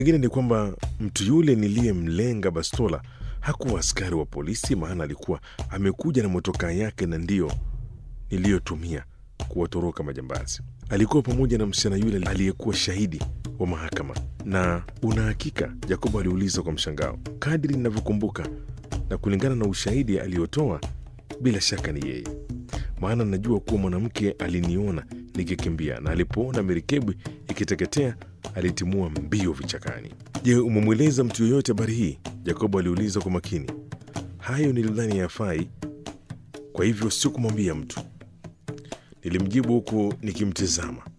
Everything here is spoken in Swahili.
Ingine ni kwamba mtu yule niliyemlenga bastola hakuwa askari wa polisi, maana alikuwa amekuja na motokaa yake na ndiyo niliyotumia kuwatoroka majambazi. Alikuwa pamoja na msichana yule aliyekuwa shahidi wa mahakama. Na una hakika? Jacobo aliuliza kwa mshangao. Kadri ninavyokumbuka na kulingana na ushahidi aliyotoa, bila shaka ni yeye, maana najua kuwa mwanamke aliniona nikikimbia na alipoona merikebu ikiteketea alitimua mbio vichakani. Je, umemweleza mtu yoyote habari hii? Jacobo aliuliza kwa makini. Hayo nilidhani yafai, kwa hivyo sikumwambia mtu, nilimjibu huku nikimtizama.